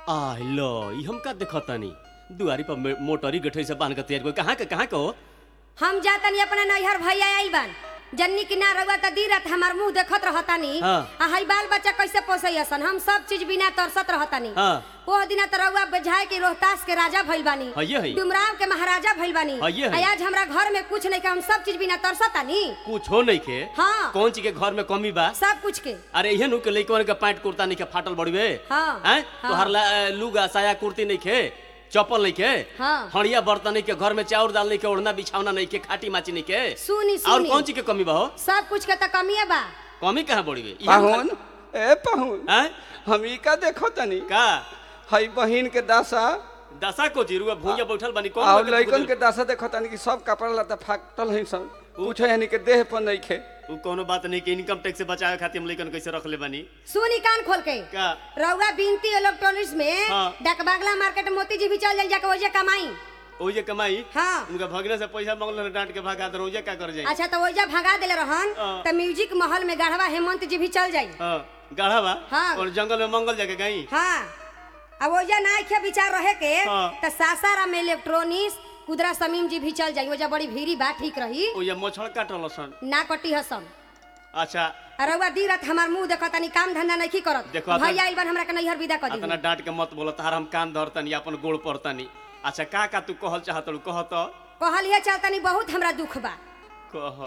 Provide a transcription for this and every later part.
आय लो ई हम का देखतानी दुआरी पर मे- मोटरी गठरी से बांध के तैयार कोई कहाँ के कहाँ के हो हम जातनी अपना नैहर भैया आइल बान जन्नी की ना रउआ त दी रात हमार मुंह देखत रहतानी हाँ। आ हई बाल बच्चा कैसे पोसैसन हम सब चीज बिना तरसत रहतानी हाँ। ओह दिना त रउआ बजाय के रोहतास के राजा भइल बानी हइये हई। डुमराव के महाराजा भइल बानी हइये हई। आ आज हमरा घर में कुछ नहीं के हम सब चीज बिना तरसतानी कुछ हो नहीं के हाँ। कौन चीज के घर में कमी बा सब कुछ के अरे इहे नु के लइकवन के पैंट कुर्ता नहीं के फाटल बड़वे हाँ, हैं हाँ। तोहर ला अ, लुगा साया कुर्ती नहीं के चप्पल नहीं के हाँ। हड़िया बर्तन नहीं के घर में चाउर दाल नहीं के ओढ़ना बिछावना नहीं के खाटी माची नहीं के सुनी और सुनी कौन चीज के कमी बा हो सब कुछ के त कमिए बा कमी कहाँ बड़ी गई पाहुन ए पाहुन हैं हम ई का देखो तनी का हई बहिन के दासा दशा को जीरुआ भूया बैठल बनी कौन और लगे लइकन खुदल? के दासा देखो तनी कि सब कपड़ा लता फाटल है सब कुछ यानी के देह पर नहीं खे उ कोनो बात नहीं कि इनकम टैक्स से बचावे खातिर हम लइकन कैसे रख ले बनी सुनी कान खोल के का रउआ बिनती इलेक्ट्रॉनिक्स में हाँ। डकबागला मार्केट मोती जी भी चल जाई जाके ओजे कमाई ओजे कमाई हाँ उनका भगने से पैसा मांगल रहे, डांट के भगा दे ओजे का कर जाई अच्छा तो ओइजा भगा देले रहन हाँ। त म्यूजिक महल में गढ़वा हेमंत जी भी चल जाई हां गाढ़ा बा हाँ। और जंगल में मंगल जाके गई हाँ अब ओइजा ना खे विचार रहे के हाँ। त सासाराम में इलेक्ट्रॉनिक्स कुदरा समीम जी भी चल जाई ओइजा बड़ी भीड़ी बा ठीक रही ओजे मछड़ काटल सन ना कटी हसन अच्छा रउआ दी रात हमार मुंह देखत तनी काम धंधा नहीं करत देखो, अतन- भैया आइल बन हमरा के नैहर विदा कर दी अतना डांट के मत बोलो तार हम कान धरतनी अपन गोड़ पड़तनी अच्छा का का तू कहल चाहत रू कह तो कहलिए चल तनी बहुत हमरा दुख बा कह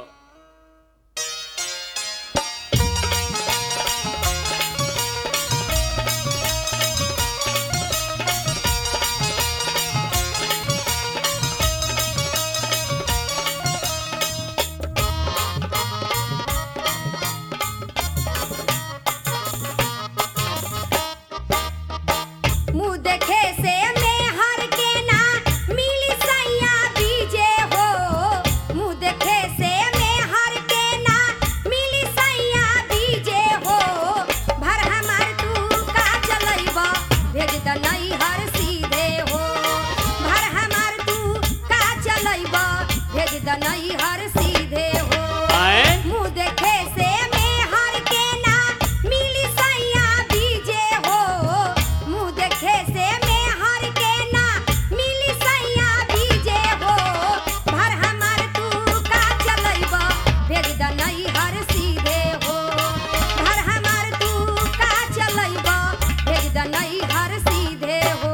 मुंह देखे से में हर के ना मिली सैया बीजे हो मुंह देखे से में हर के ना मिली सैया बीजे हो भर हमार तू का चलैबा भेज द नहीं हर सीधे हो भर हमार तू का चलैबा भेज द नहीं हर सीधे हो आए मुंह देखे से में हर के ना मिली सैया बीजे हो मुंह देखे से में हर के ना मिली सैया बीजे हो भर हमार तू का चलैबा भेज द नहीं हर सीधे हो भर हमार तू का चलैबा भेज द नहीं हर सीधे हो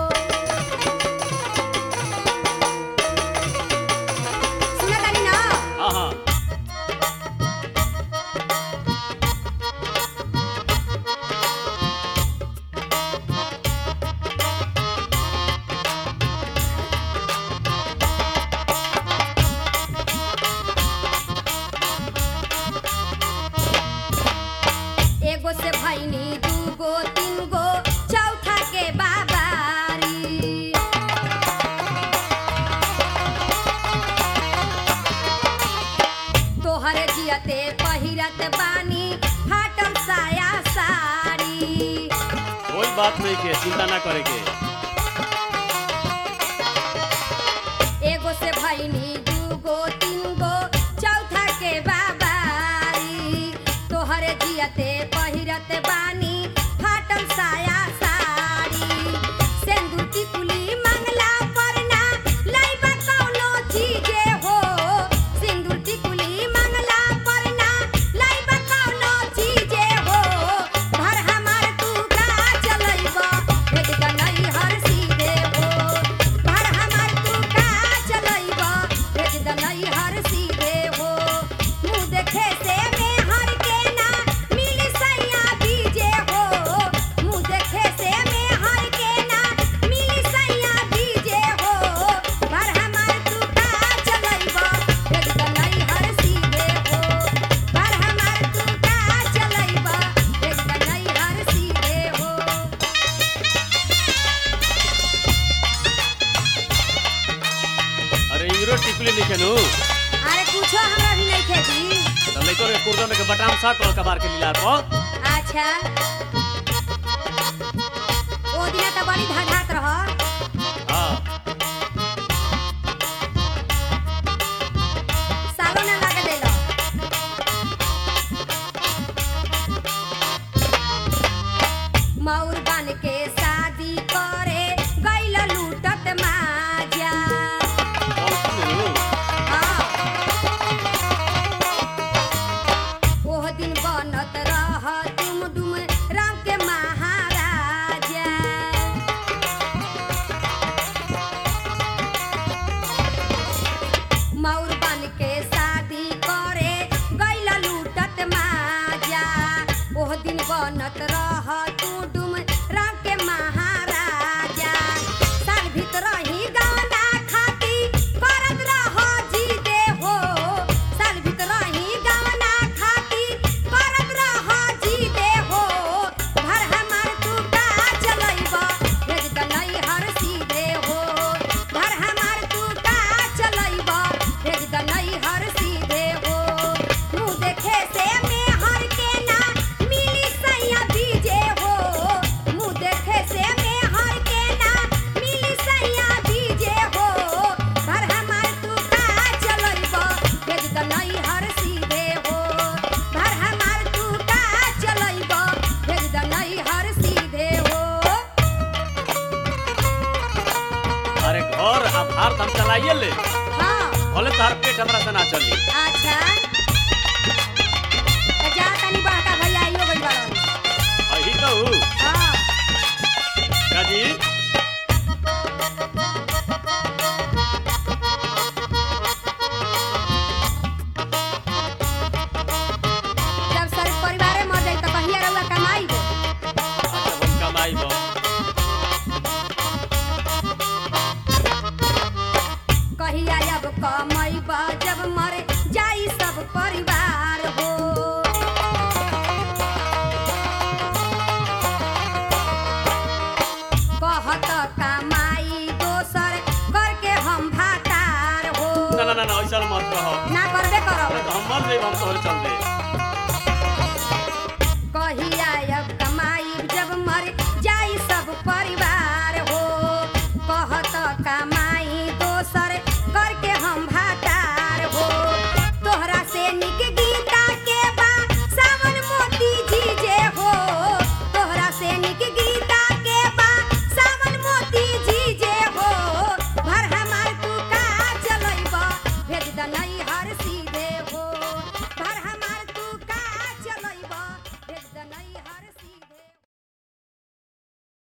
सुनत तानी ना हां हां एगो से भैनी दूगो तीन गो चौथा के बाबारी तोहरे जियते पहिरत बानी फाटल साया साड़ी कोई बात नहीं के चिंता ना करे के एगो से भैनी दूगो तीन गो चौथा के बाबारी तोहरे जियते पहिरत बानी फाटल साया साड़ी सेंदूर की कुली मंगला परना लइबा कौनो चीजे हो सिंदूर की कुली मंगला परना लइबा कौनो चीजे हो भर हमार तू का चलइबा भेज द नहीं हर सीधे हो भर हमार तू का चलइबा भेज द नहीं हर सीधे हो मुंह देखे से में हर के ना मिली सैया बीजे हो मुंह देखे से में हर के ना मिली सैया बीजे हो भर हमार तू का चलइबा भेज द नहीं हर सीधे हो भर हमार तू का चलइबा भेज द नहीं हर सीधे हो अरे यूरो टिकुली लिखे नु अरे कुछो हमरा भी नहीं खेती तो लइकन के कुर्ता में के बटाम शर्ट और कबार के लीला को अच्छा ओ दिना त बड़ी धड़ात रह हां सालो ना लगे देलो मौर बन के शादी चलाइए ले हाँ भले तोहर पेट हमरा से ना चली अच्छा